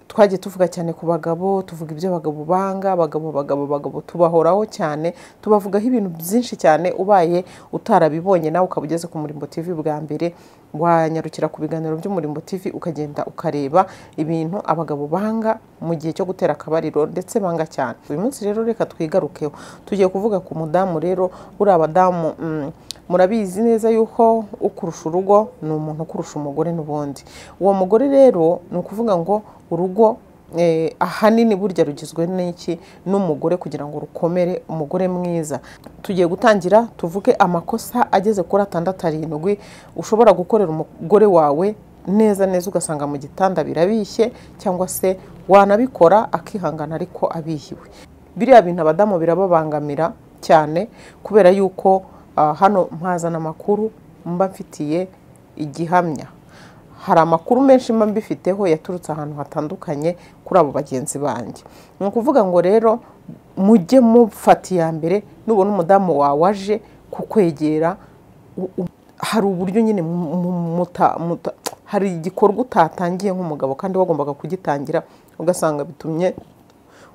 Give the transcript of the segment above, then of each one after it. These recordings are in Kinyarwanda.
twagiye tuvuga cyane ku bagabo tuvuga ibyo abagabo banga abagabo bagabo bagabo tubahoraho cyane tubavugaho ibintu byinshi cyane ubaye utarabibonye nawe ukaba ugeze ku murimbo tv bwa mbere wanyarukira ku biganiro by'umurimbo tv ukagenda ukareba ibintu abagabo banga mu gihe cyo gutera akabariro ndetse banga cyane uyu munsi rero reka twigarukeho tugiye kuvuga ku mudamu rero buriya abadamu murabizi neza yuko ukurusha urugo ni umuntu ukurusha umugore n'ubundi uwo mugore rero ni ukuvuga ngo urugo ahanini burya rugizwe n'iki n'umugore kugira ngo rukomere umugore mwiza tugiye gutangira tuvuge amakosa ageze kuri atandatu arindwi ushobora gukorera umugore wawe neza neza ugasanga mu gitanda birabishye cyangwa se wanabikora akihangana ariko abihiwe biriya bintu abadamu birababangamira cyane kubera yuko hano mpazana amakuru mba mfitiye igihamya hari amakuru menshi mba mbifiteho yaturutse ahantu hatandukanye kuri abo bagenzi banjye ni ukuvuga ngo rero mujye mufata iya mbere nubona umudamu wawe aje kukwegera hari uburyo nyine hari igikorwa utatangiye nk'umugabo kandi wagombaga kugitangira ugasanga bitumye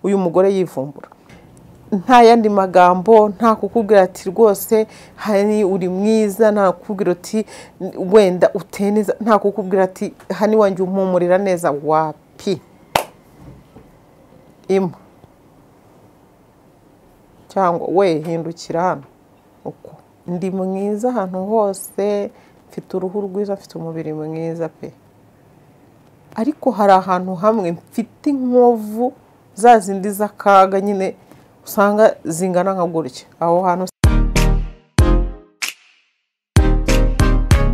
uyu mugore yivumbura nta yandi magambo nta kukubwira ati rwose hani uri mwiza nta kukubwira ati wenda uteye neza nta kukubwira ati hani wanjye umpumurira neza wapi imwe cyangwa we hindukira hano uko ndi mwiza ahantu hose mfite uruhu rwiza mfite umubiri mwiza pe ariko hari ahantu hamwe mfite inkovu za zindi z'akaga nyine usanga zingana nka gutya aho hantu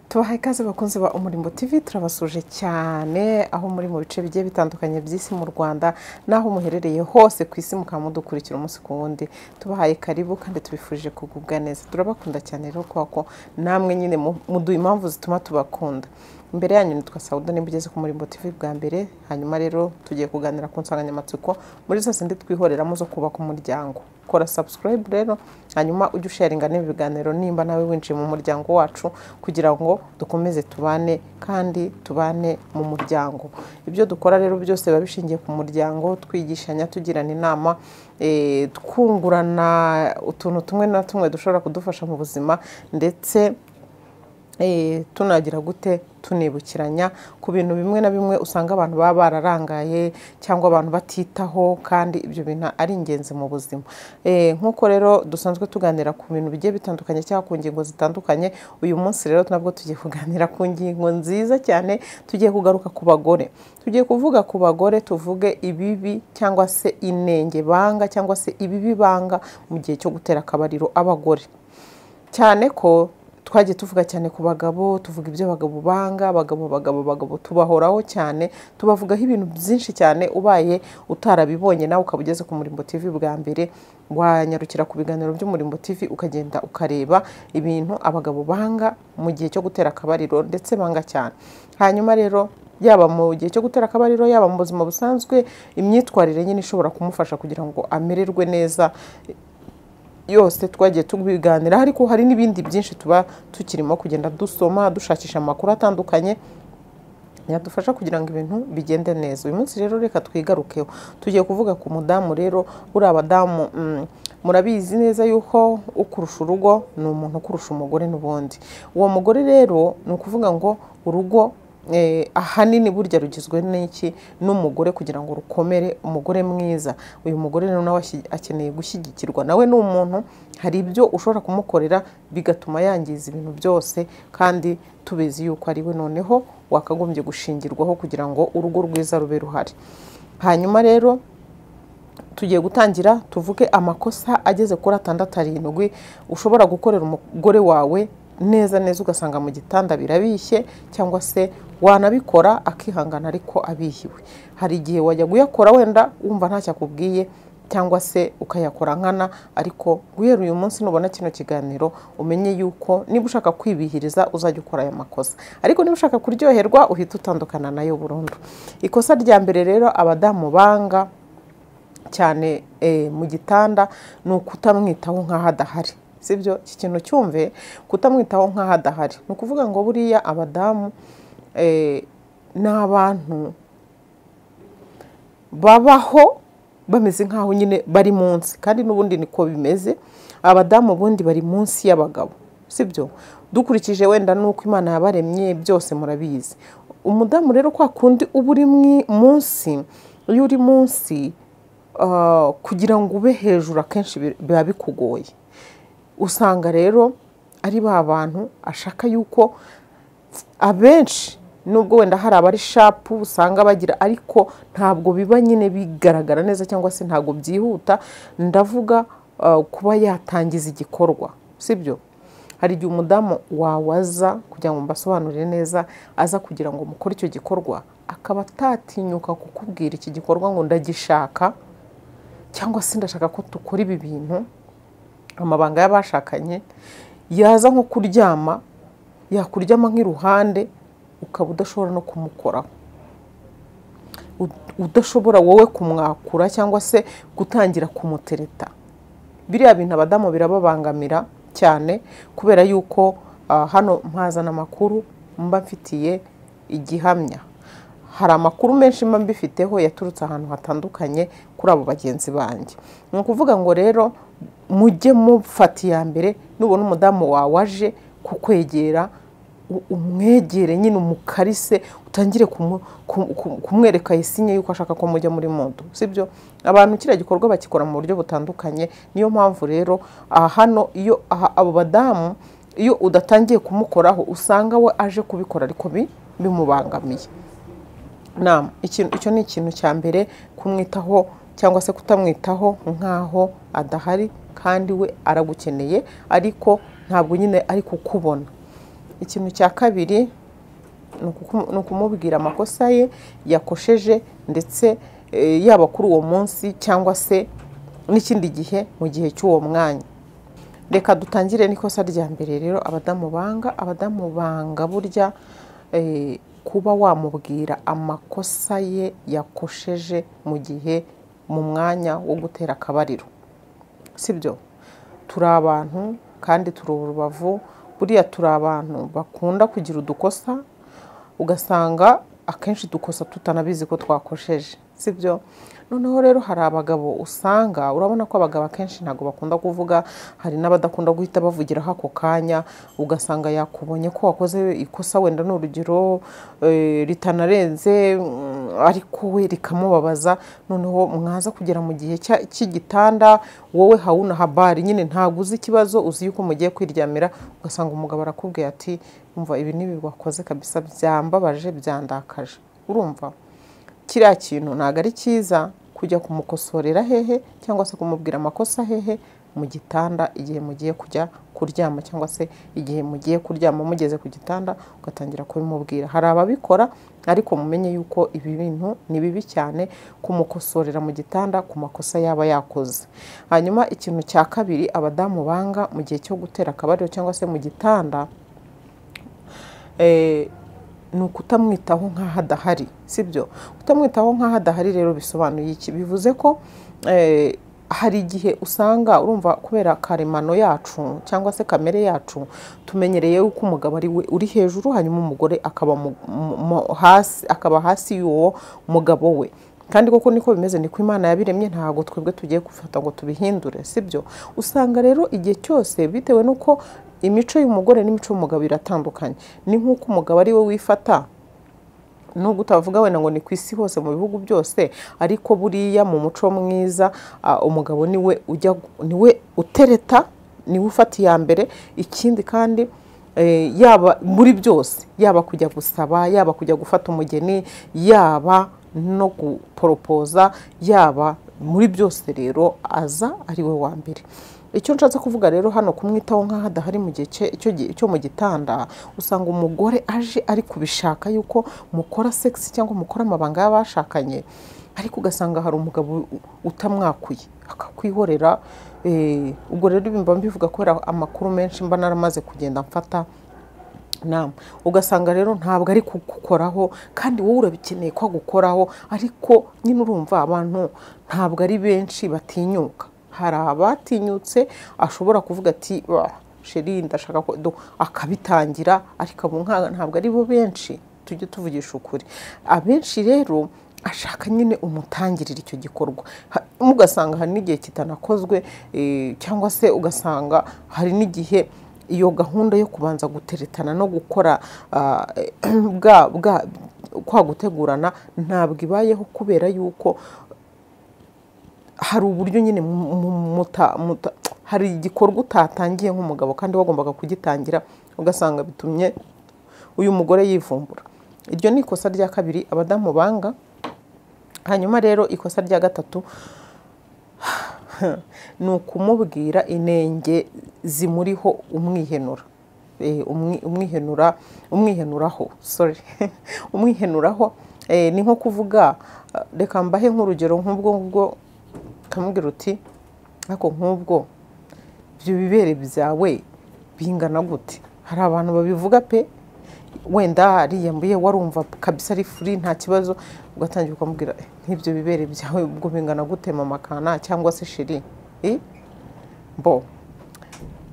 tubahaye ikaze bakunze ba umurimbo tv turabasuje cyane aho muri mu bice bigiye bitandukanye by'isi mu rwanda n'aho muherereye hose ku isi mukaba mudukurikira umunsi ku wundi tubahaye karibu kandi tubifurije kugubwa neza turabakunda cyane rero kubera ko namwe nyine muduha impamvu zituma tubakunda imbere yanyu nitwa sawuda nimba ugeze ku murimbo tv bwa mbere hanyuma rero tugiye kuganira ku nsanganyamatsiko muri zose ndi twihoreramo zo kubaka umuryango kora subscribe rero hanyuma ujye usharinga n'ibi biganiro nimba nawe winjiye mu muryango wacu kugira ngo dukomeze tubane kandi tubane mu muryango ibyo dukora rero byose biba bishingiye ku muryango twigishanya tugirana inama twungurana utuntu tumwe na tumwe dushobora kudufasha mu buzima ndetse tunagira gute tunibukiranya ku bintu bimwe na bimwe usanga abantu baba bararangaye cyangwa abantu batitaho kandi ibyo bintu ari ingenzi mu buzima nk'uko rero dusanzwe tuganira ku bintu bigiye bitandukanye cyangwa ku ngingo zitandukanye uyu munsi rero nabwo tugiye kuganira ku ngingo nziza cyane tugiye kugaruka ku bagore tugiye kuvuga ku bagore tuvuge ibibi cyangwa se inenge banga cyangwa se ibibi banga mu gihe cyo gutera akabariro abagore cyane ko twagiye tuvuga cyane ku bagabo tuvuga ibyo abagabo banga abagabo bagabo bagabo tubahoraho cyane tubavugaho ibintu byinshi cyane ubaye utarabibonye nawe ukaba ugeze ku murimbo tv bwa mbere wanyarukira ku biganiro by'umurimbo tv ukagenda ukareba ibintu abagabo banga mu gihe cyo gutera akabariro ndetse banga cyane hanyuma rero yaba mu gihe cyo gutera akabariro yaba mu buzima busanzwe imyitwarire nyine ishobora kumufasha kugira ngo amererwe neza yose twagiye tubiganiraho ariko hari n'ibindi byinshi tuba tukirimo kugenda dusoma dushakisha amakuru atandukanye yadufasha kugira ngo ibintu bigende neza uyu munsi rero reka twigarukeho tugiye kuvuga ku mudamu rero buriya abadamu murabizi neza yuko ukurusha urugo ni umuntu ukurusha umugore n'ubundi uwo mugore rero ni ukuvuga ngo urugo ahanini burya rugizwe n'iki n'umugore kugira ngo rukomere umugore mwiza uyu mugore rero nawe akeneye gushyigikirwa nawe ni umuntu hari ibyo ushobora kumukorera bigatuma yangiza ibintu byose kandi tubizi yuko ari we noneho wakagombye gushingirwaho kugira ngo urugo rwiza rube ruhari hanyuma rero tugiye gutangira tuvuge amakosa ageze kuri atandatu arindwi ushobora gukorera umugore wawe neza neza ugasanga mu gitanda birabishye cyangwa se wanabikora akihangana ariko abihiwe hari igihe wajya kuyakora wenda wumva ntacyo akubwiye cyangwa se ukayakora nkana ariko guhera uyu munsi nubona kino kiganiro umenye yuko niba ushaka kwibihiriza uzajya ukora aya makosa ariko niba ushaka kuryoherwa uhita utandukana nayo burundu ikosa rya mbere rero abadamu banga cyane mu gitanda ni ukutamwitaho nk'aho adahari sibyo iki kintu cyumve kutamwitaho nk'aho adahari ni ukuvuga ngo buriya abadamu ni abantu babaho bameze nk'aho nyine bari munsi kandi n'ubundi niko bimeze abadamu ubundi bari munsi y'abagabo sibyo dukurikije wenda n'uko imana yabaremye byose murabizi umudamu rero kwa kundi uba uri munsi iyo uri munsi ah, kugira ngo ube hejuru akenshi bi- biba bikugoye usanga rero ari ba bantu ashaka yuko abenshi nubwo wenda hari abari shapu usanga bagira ariko ntabwo biba nyine bigaragara neza cyangwa se ntabwo byihuta ndavuga uh, kuba yatangiza igikorwa sibyo hari igihe umudamu wawaza kugira ngo mbasobanurire neza aza kugira ngo mukore icyo gikorwa akaba atatinyuka kukubwira iki gikorwa ngo ndagishaka cyangwa se ndashaka ko dukora ibi bintu amabanga y'abashakanye yaza nko kuryama yakuryama nk'iruhande ukaba udashobora no kumukoraho U- udashobora wowe kumwakura cyangwa se gutangira kumutereta biriya bintu abadamu birababangamira cyane kubera yuko ah, hano mpazana amakuru mba mfitiye igihamya hari amakuru menshi mba mbifiteho yaturutse ahantu hatandukanye kuri abo bagenzi banjye ni ukuvuga ngo rero mujye mufata iya mbere nubona umudamu wawe aje kukwegera u- umwegere nyine umukarise utangire kumu- kum- kum- kumwereka isinye yuko ashaka ko mujya muri modo sibyo abantu kiriya gikorwa bakikora mu buryo butandukanye niyo mpamvu rero aha hano iyo aha abo badamu iyo udatangiye kumukoraho usanga we aje kubikora ariko bi- bimubangamiye nama ikintu icyo ni ikintu cya mbere kumwitaho cyangwa se kutamwitaho nk'aho adahari kandi we aragukeneye ariko ntabwo nyine ari kukubona ikintu cya kabiri ni ukuku- ni ukumubwira amakosa ye yakosheje ndetse eh, yaba kuri uwo munsi cyangwa se n'ikindi gihe mu gihe cy'uwo mwanya reka dutangire n'ikosa rya mbere rero abadamu banga abadamu banga burya eh, kuba wamubwira amakosa ye yakosheje mu gihe mu mwanya wo gutera akabariro sibyo turi abantu kandi turi urubavu buriya turi abantu bakunda kugira udukosa ugasanga akenshi dukosa tutanabizi ko twakosheje sibyo noneho rero hari abagabo usanga urabona ko abagabo akenshi ntabwo bakunda kuvuga hari n'abadakunda guhita bavugiraho ako kanya ugasanga yakubonye ko wakoze ikosa wenda ni urugero eh, ritanarenze mm, ariko we rikamubabaza noneho mwaza kugera mu gihe cya- cy'igitanda wowe hawuna habari nyine ntabwo uzi ikibazo uzi yuko mugiye kwiryamira ugasanga umugabo arakubwiye ati umva ibi n'ibi wakoze kabisa byambabaje byandakaje urumva kiriya kintu ntabwo ari cyiza kujya kumukosorera hehe cyangwa se kumubwira amakosa hehe mu gitanda igihe mugiye kujya kuryama cyangwa se igihe mugiye kuryama mugeze ku gitanda ugatangira kubimubwira hari ababikora ariko mumenye yuko ibi bintu ni bibi cyane kumukosorera mu gitanda ku makosa yaba yakoze hanyuma ikintu cya kabiri abadamu banga mu gihe cyo gutera akabariro cyangwa se mu gitanda eh, ni ukutamwitaho nk'aho adahari sibyo kutamwitaho nk'aho adahari rero bisobanuye iki bivuze ko eh, hari igihe usanga urumva kubera karemano yacu cyangwa se kamere yacu tumenyereye yuko umugabo ari we uri hejuru hanyuma umugore akaba mu- mu- mu- hasi akaba hasi y'uwo mugabo we kandi koko niko bimeze niko imana yabiremye ntabwo twebwe tugiye gufata ngo tubihindure sibyo usanga rero igihe cyose bitewe n'uko imico y'umugore n'imico y'umugabo iratandukanye ni nk'uko umugabo ari we wifata nubwo utavuga wenda ngo ni ku isi hose mu bihugu byose ariko buriya mu muco mwiza ah, umugabo niwe ujya niwe utereta niwe ufata iya mbere ikindi kandi eh, yaba muri byose yaba kujya gusaba yaba kujya gufata umugeni yaba no guporopoza yaba muri byose rero aza ari we wa mbere icyo nshatse kuvuga rero hano kumwitaho nk'aho adahari mu gihe cye- icyo gihe- cyo mu gitanda usanga umugore aje ari kubishaka yuko mukora sex cyangwa mukora amabanga y'abashakanye ariko ugasanga hari umugabo u- utamwakuye akakwihorera eh, ubwo rero bimba mbivuga kubera amakuru menshi mba naramaze kugenda mfata nama ugasanga rero ntabwo ari kugukoraho kandi wowe urabikeneye ko agukoraho ariko nyine urumva abantu ntabwo ari benshi batinyuka hari abatinyutse ashobora kuvuga ati "Bah, sheri ndashaka ko do-" akabitangira ariko abo nka- ntabwo ari bo benshi tujye tuvugisha ukuri abenshi rero ashaka nyine umutangirira icyo gikorwa Ha- ugasanga hari n'igihe kitanakozwe eh, cyangwa se ugasanga hari n'igihe iyo gahunda yo kubanza guteretana no gukora ah, bwa bwa kwa gutegurana ntabwo ibayeho kubera yuko hari uburyo nyine mu- mu- muta- muta- hari igikorwa utatangiye nk'umugabo kandi wagombaga kugitangira ugasanga bitumye uyu mugore yivumbura iryo ni ikosa rya kabiri abadamu banga hanyuma rero ikosa rya gatatu ni ukumubwira inenge zimuriho umwihenura Eh, umwi- umwihenura umwihenuraho sorry umwihenuraho Eh, ni nko kuvuga eh, reka mbahe nk'urugero nk'ubwo ngubwo ukamubwira uti ariko nk'ubwo ibyo bibere byawe bingana gute hari abantu babivuga pe wenda ariyambuye warumva kabisa ari furi nta kibazo ugatangira ukamubwira "Eh, nk'ibyo bibere byawe ubwo bingana gute mama kana cyangwa se sheri Eh, bo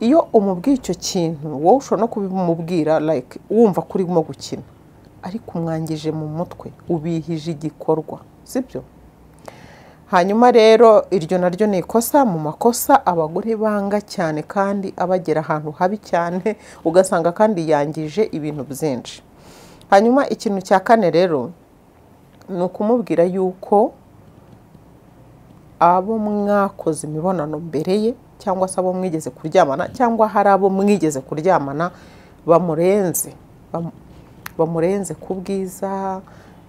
iyo umubwiye icyo kintu wowe ushobora no kubimubwira like wumva ko urimo gukina ariko umwangije mu mutwe ubihije igikorwa sibyo hanyuma rero iryo naryo ni ikosa mu makosa abagore banga cyane kandi abagera ahantu habi cyane ugasanga kandi yangije ibintu byinshi hanyuma ikintu cya kane rero ni ukumubwira yuko abo mwakoze imibonano mbere ye cyangwa se abo mwigeze kuryamana cyangwa hari abo mwigeze kuryamana bamurenze Bam- bamurenze ku bwiza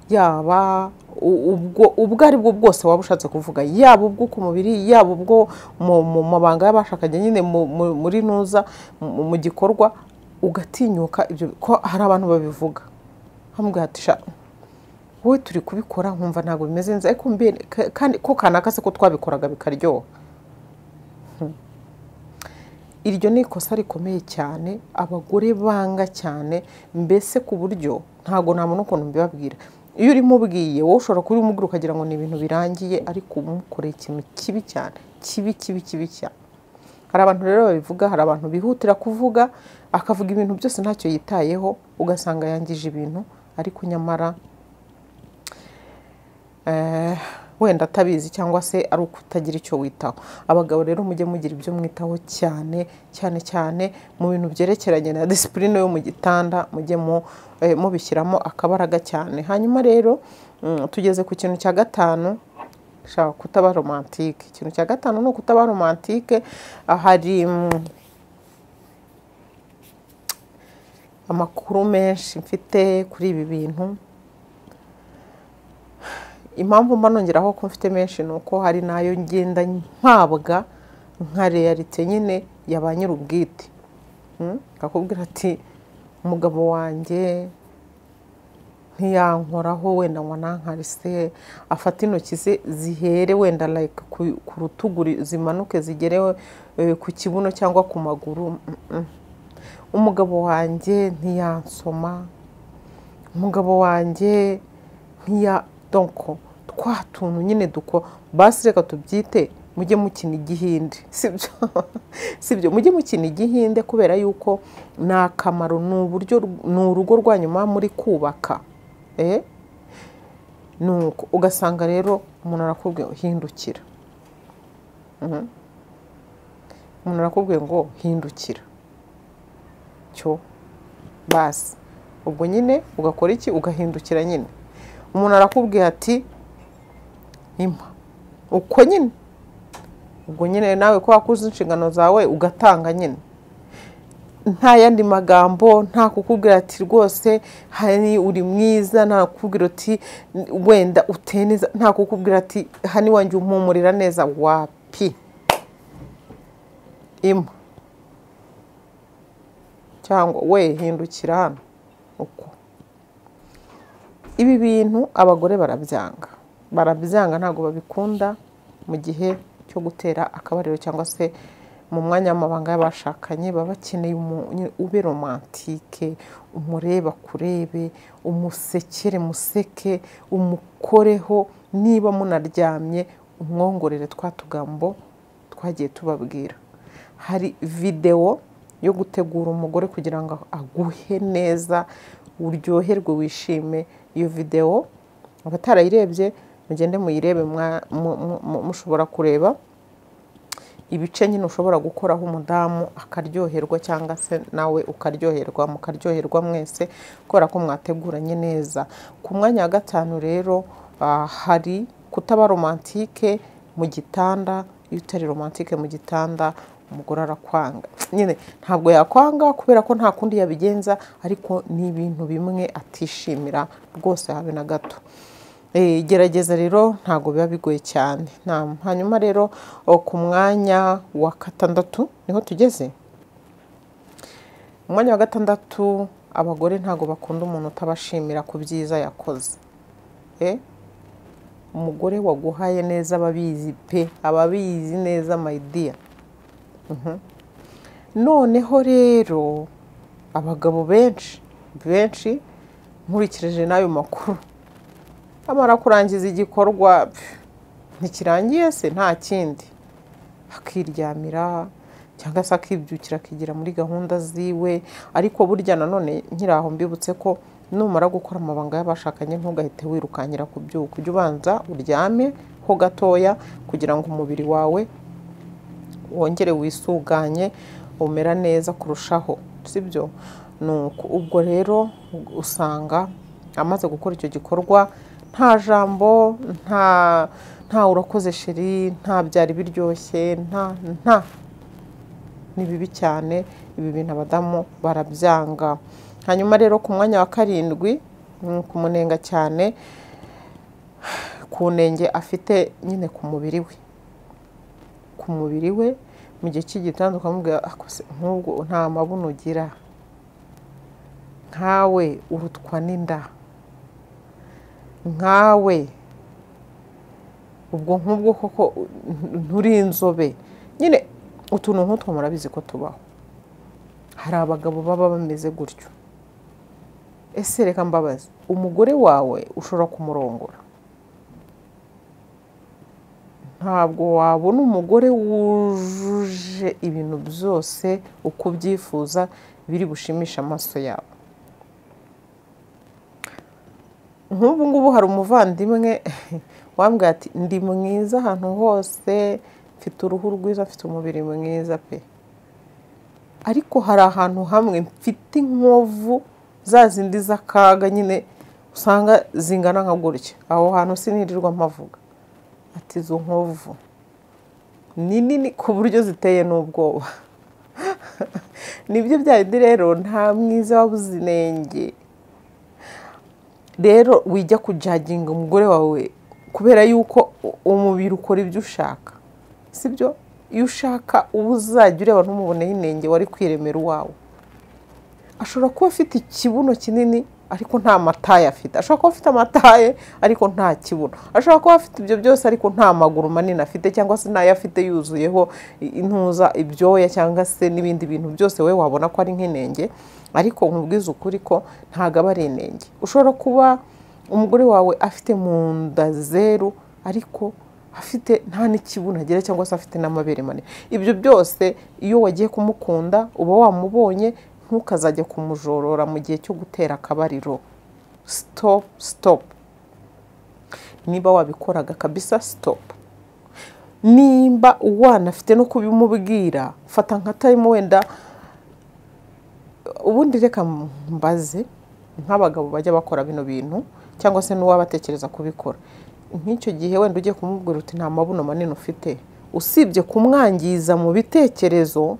yaba u- ubwo ubwo ari bwo bwose waba ushatse kuvuga yaba ubwo ku mubiri yaba ubwo mu mu mabanga y'abashakanye nyine mu- mu- muri nuza mu mu gikorwa ugatinyuka ibyo ko hari abantu babivuga bamubwira ati "Sha, wowe turi kubikora nkumva ntabwo bimeze neza ariko mbe- ka- kandi ko kanaka se ko twabikoraga bikaryoha Hmm. iryo ni ikosa rikomeye cyane abagore banga cyane mbese ku buryo ntabwo ntabona ukuntu mbibabwira iyo urimo ubwiye wowe ushobora kuba umubwira ukagira ngo ni ibintu birangiye ariko umukoreye ikintu kibi cyane kibi kibi kibi cyane hari abantu rero babivuga hari abantu bihutira kuvuga akavuga ibintu byose ntacyo yitayeho ugasanga yangije ibintu ariko nyamara eh, wenda atabizi cyangwa se ari ukutagira icyo witaho abagabo rero mujye mugira ibyo mwitaho cyane cyane cyane mu bintu byerekeranye na disipurine yo mu gitanda mujye mu- eh, mubishyiramo akabaraga cyane hanyuma rero mm, tugeze ku kintu cya gatanu shaka kutaba romantike ikintu cya gatanu ni ukutaba romantike ah, hari mm, amakuru menshi mfite kuri ibi bintu impamvu mba nongeraho ko mfite menshi ni uko hari n'ayo ngenda mpabwa nka realite nyine ya ba nyir'ubwite Mm? akakubwira ati umugabo wanjye ntiyankoraho wenda ngo nankarise afata intoki ze zihere wenda like ku- ku rutugu zimanuke zigere eh, ku kibuno cyangwa ku maguru Mm, mm. umugabo wanjye ntiyansoma umugabo wanjye ntiya donko twa tuntu nyine duko basi reka tubyite mujye mukina igihinde sibyo sibyo mujye mukina igihinde kubera yuko ni akamaro ni uburyo ni urugo rwanyu muba muri kubaka eh? nuko ugasanga rero umuntu arakubwiye ngo hindukira Mhm. umuntu arakubwiye ngo hindukira cyo basi ubwo nyine ugakora iki ugahindukira nyine umuntu arakubwira ati impa uko nyine ubwo nyine nawe ko wakuze inshingano zawe ugatanga nyine nta yandi magambo nta kukubwira ati rwose hani uri mwiza nta kukubwira ati wenda uteye neza nta kukubwira ati hani wanjye umpumurira neza wapi impa cyangwa we hindukira hano uko ibi bintu abagore barabyanga barabyanga ntabwo babikunda mu gihe cyo gutera akabariro cyangwa se mu mwanya w'amabanga y'abashakanye baba bakeneye umu- nyine ube romantike umureba kurebe umusekere museke umukoreho niba munaryamye umwongorere twa tugambo twagiye tubabwira hari videwo yo gutegura umugore kugira ngo aguhe neza uryoherwe wishime iyo videwo abatarayirebye mugende muyirebe mwa- mu- mu- mu- mushobora kureba ibice nyine ushobora gukoraho umudamu akaryoherwa cyangwa se nawe ukaryoherwa mukaryoherwa mwese kubera ko mwateguranye neza ku mwanya wa gatanu rero ah, hari kutaba romantike mu gitanda iyo utari romantike mu gitanda umugore arakwanga nyine ntabwo yakwanga kubera ko nta kundi yabigenza ariko ni ibintu bimwe atishimira rwose habe na gato Eh, gerageza rero ntabwo biba bigoye cyane Naam. hanyuma rero o, ku mwanya wa gatandatu niho tugeze umwanya wa gatandatu abagore ntabwo bakunda umuntu utabashimira ku byiza yakoze Eh, umugore waguhaye neza ababizi pe ababizi neza mayidiya noneho rero abagabo benshi benshi nkurikije n'ayo makuru amara kurangiza igikorwa pfu, ntikirangiye se nta kindi akiryamira cyangwa se akibyukira akigira muri gahunda ziwe ariko burya nanone nkiri aho mbibutse ko numara gukora amabanga y'abashakanye ntugahite wirukankira kubyuka ujye ubanza uryame ho gatoya kugira ngo umubiri wawe wongere wisuganye umera neza kurushaho sibyo nuko ubwo rero usanga amaze gukora icyo gikorwa nta jambo nta nta urakoze sheri nta byari biryoshye nta nta ni bibi cyane ibi bintu abadamu barabyanga hanyuma rero ku mwanya wa karindwi mm, kumunenga cyane ku nenge afite nyine ku mubiri we ku mubiri we mu gihe cy'igitanda ukamubwira "Ako se, nk'ubwo nta mabuno ugira nkawe urutwa n'inda nkawe ubwo nk'ubwo koko nturi inzobe nyine utuntu nk'utwo murabizi ko tubaho hari abagabo baba bameze gutyo ese reka mbabaze umugore wawe ushobora kumurongora ntabwo wabona umugore wujuje ibintu byose uko ubyifuza biri bushimisha amaso yawe nk'ubu ngubu hari umuvandimwe wambwira ati ndi mwiza ahantu hose mfite uruhu rwiza mfite umubiri mwiza pe ariko hari ahantu hamwe mfite inkovu za zindi z'akaga nyine usanga zingana nka gutya aho hantu sinirirwa mpavuga ati izo nkovu ni nini ku buryo ziteye n'ubwoba nibyo bya bindi rero nta mwiza wabuze inenge rero wijya kujaginga umugore wawe kubera yuko u- umubiri ukora ibyo ushaka sibyo iyo ushaka uba uzajya ureba ntumuboneho inenge wari kwiremera uwawe ashobora kuba afite ikibuno kinini ariko nta mataye afite ashobora kuba afite amataye ariko nta kibuno ashobora kuba afite ibyo byose ariko nta maguru manini afite cyangwa se n'ayo afite yuzuyeho i- intuza ibyoya cyangwa se n'ibindi bintu byose wowe wabona ko ari nk'inenge ariko nkubwize ukuri ko ntabwo aba ari inenge ushobora kuba umugore wawe afite mu nda zeru ariko afite nta n'ikibuno agira cyangwa se afite n'amabere manini ibyo byose iyo wagiye kumukunda uba wamubonye ntukazajya kumujorora mu gihe cyo gutera akabariro stop stop niba wabikoraga kabisa stop nimba wanafite no kubimubwira fata nka time wenda ubundi reka mbaze nk'abagabo bajya bakora bino bintu cyangwa se n'uwaba atekereza kubikora nk'icyo gihe wenda ugiye kumubwira uti nta mabuno manini ufite usibye kumwangiza mu bitekerezo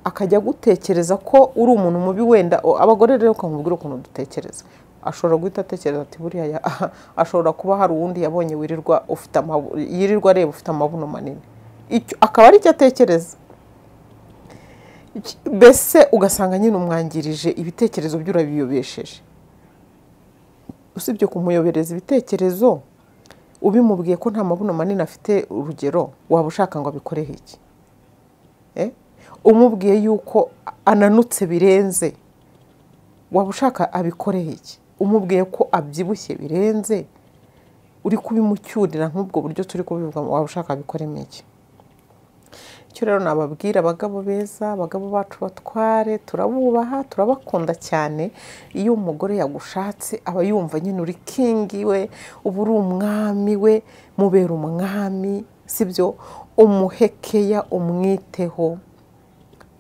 akajya gutekereza ko uri umuntu mubi wenda o- abagore rero ukamubwira ukuntu dutekereza ashobora guhita atekereza ati buriya ya- ashobora kuba hari uwundi yabonye wirirwa ufite amabu- yirirwa areba ufite amabuno manini Icyo- akaba ari cyo atekereza Iki- mbese ugasanga nyine umwangirije ibitekerezo bye urabiyobesheje usibye kumuyobereza ibitekerezo ubimubwiye ko nta mabuno manini afite urugero waba ushaka ngo abikoreho iki Eh? umubwiye yuko ananutse birenze waba ushaka abikoreho iki umubwiye ko abyibushye birenze uri kubimucyurira nk'ubwo buryo turi kubivuga waba ushaka abikoremo iki icyo rero nababwira abagabo beza abagabo bacu batware turabubaha turabakunda cyane iyo umugore yagushatse aba yumva nyine uri kingi we uba uri umwami we mubera umwami sibyo umuhekeya umwiteho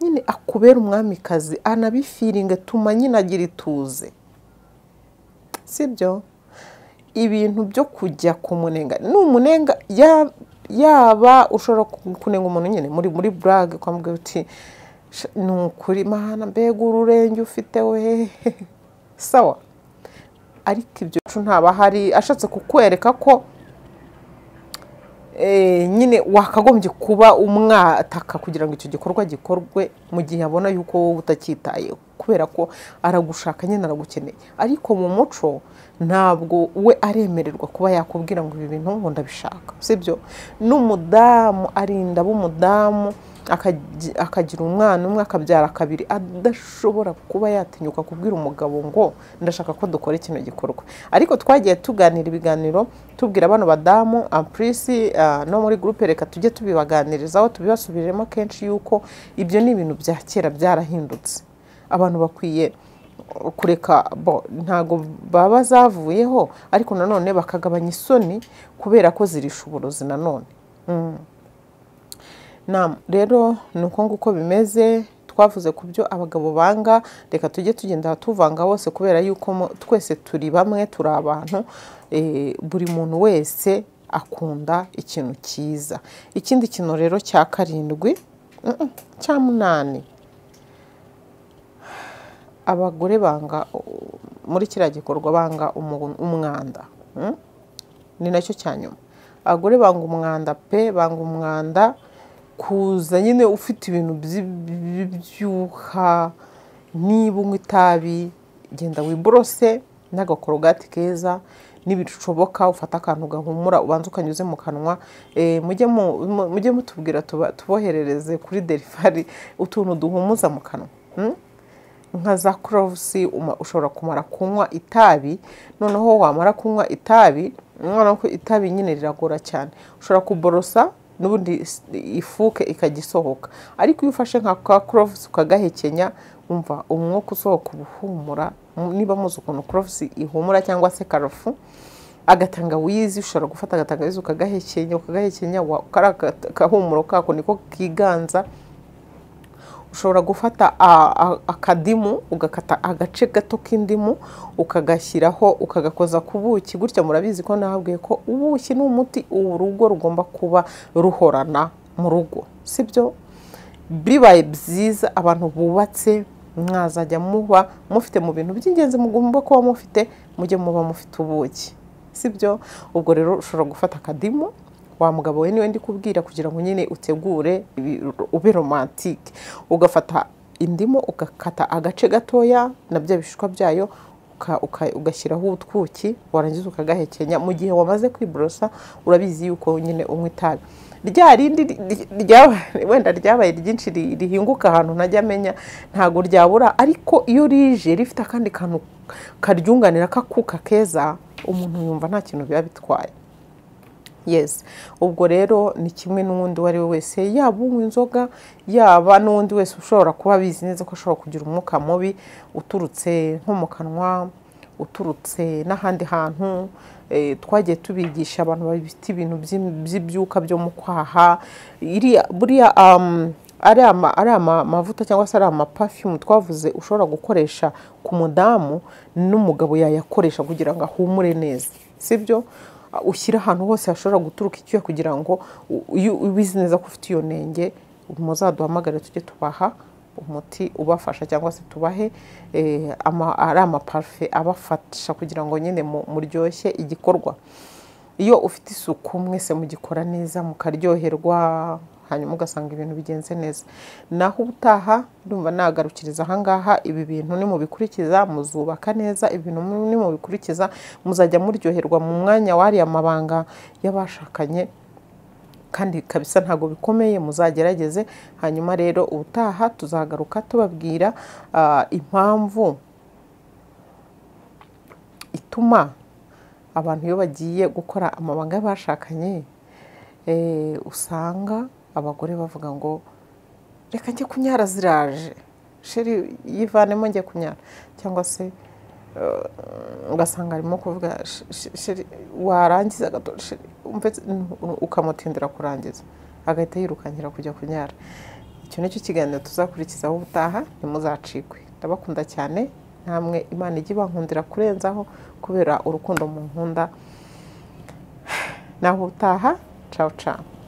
nyine akubera umwamikazi anabifiringa tuma nyine agira ituze sibyo ibintu byo kujya kumunenga ni umunenga ya- yaba ushobora ku- kunenga umuntu nyine muri muri burage kwambwira uti "Sha, ni ukuri mahana mbega ururenge ufite we sawa ariko ibyo ntaba hari ashatse kukwereka ko eh, nyine wakagombye kuba umwataka kugira ngo icyo gikorwa gikorwe mu gihe abona yuko wowe utacyitayeho kubera ko aragushaka nyine aragukeneye ariko mu muco ntabwo we aremererwa kuba yakubwira ngo ibi bintu ngo ndabishaka sibyo n'umudamu arinda b'umudamu akagi- akagira umwana umwe akabyara kabiri adashobora kuba yatinyuka kubwira umugabo ngo ndashaka ko dukora kino gikorwa ariko twagiye tuganira ibiganiro tubwira bano badamu apurisi no muri gurupe reka tujye tubibaganirizaho tubibasubiriremo kenshi yuko ibyo ni ibintu bya kera byarahindutse abantu bakwiye kureka bo ntago baba zavuyeho ariko nanone bakagabanya isoni kubera ko zirisha uburozi nanone Naam, rero ni uko nguko bimeze twavuze ku byo abagabo banga reka tujye tugenda tuvanga bose kubera yuko mu- twese turi bamwe turi abantu eh, buri muntu wese akunda ikintu cyiza ikindi kintu rero cya karindwi mm, mm, cya munani abagore banga uh, muri kiriya gikorwa banga umu- umwanda mm? ni nacyo cya nyuma abagore banga umwanda pe banga umwanda kuza nyine ufite ibintu byi- byi- by'ibyuha niba unywa itabi genda wiborose n'agakorogati keza nibishoboka ufata akantu gahumura ubanza ukanyuze mu kanwa eh, mujye mu- mu- mujye mutubwira tuba- tuboherereze kuri derivari utuntu duhumuza mu kanwa mm? nka za kurovusi ushobora kumara kunywa itabi noneho wamara kunywa itabi noneho ko itabi nyine riragora cyane ushobora kuborosa n'ubundi is- ifuke ikajya isohoka ariko iyo ufashe nka ka kurovusi ukagahekenya umva umwuka usohoka uba uhumura mu- niba muzi ukuntu kurovusi ihumura cyangwa se karofu agatangawizi ushobora gufata agatangawizi ukagahekenya ukagahekenya wa- kariya gata- kahumuro kako niko kiganza ushobora gufata a- a- akadimu ugakata agace gato k'indimu ukagashyiraho ukagakoza ku buki gutya murabizi ko nababwiye ko ubuki ni umuti urugo rugomba kuba ruhorana mu rugo sibyo bibaye byiza abantu bubatse mwazajya muba mufite mu bintu by'ingenzi mugomba kuba mufite mujye muba mufite ubuki sibyo ubwo rero ushobora gufata akadimu wa mugabo we niwe ndi kubwira kugira ngo nyine utegure ibi- ube romantike ugafata indimu ugakata agace gatoya na bya bishishwa byayo uka- uka- ugashyiraho utwuki warangiza ukagahekenya mu gihe wamaze kwiborosa urabizi yuko nyine unywa itabi rya rindi ri- ri- ryabaye- wenda ryabaye ryinshi ri- rihinguka ahantu ntajya amenya ntabwo ryabura ariko iyo rije rifite akandi kantu karyunganira kakuka keza umuntu yumva nta kintu biba bitwaye yes ubwo rero ni kimwe n'uwundi uwo ari we wese yaba unywa inzoga yaba n'undi wese ushobora kuba abizi neza ko ashobora kugira umwuka mubi uturutse nko mu kanwa uturutse n'ahandi hantu eh, twagiye tubigisha abantu bafite ibintu by'im- by'ibyuka byo mu kwaha iriya- buriya um, ari ama- ari amavuta cyangwa se ari amapafiyumu twavuze ushobora gukoresha ku mudamu n'umugabo yayakoresha kugira ngo ahumure neza sibyo ushyira ahantu hose hashobora guturuka icyuya kugira ngo u- uyu- ubizi neza ko ufite iyo nenge muzaduhamagare tujye tubaha umuti ubafasha cyangwa se tubahe eh, ama- ari amaparufe abafasha kugira ngo nyine mu- muryoshye igikorwa iyo ufite isuku mwese mugikora neza mukaryoherwa hanyuma ugasanga ibintu bigenze neza naho ubutaha ndumva nagarukiriza ahangaha ibi bintu nimubikurikiza muzubaka neza ibintu mu- nimubikurikiza muzajya muryoherwa mu mwanya wariya mabanga y'abashakanye kandi kabisa ntabwo bikomeye muzagerageze hanyuma rero ubutaha tuzagaruka tubabwira ah, impamvu ituma abantu iyo bagiye gukora amabanga y'abashakanye eh, usanga abagore bavuga ngo reka njye kunyara ziraje sheri yivanemo njye kunyara cyangwa se ugasanga arimo kuvuga sheri warangiza ukamutindira kurangiza agahita yirukankira kujya kunyara icyo nicyo kiganiro tuzakurikizaho ubutaha ntimuzacikwe ndabakunda cyane namwe imana ijya ibankundira kurenzaho kubera urukundo mu nkunda naho ubutaha cawu cawu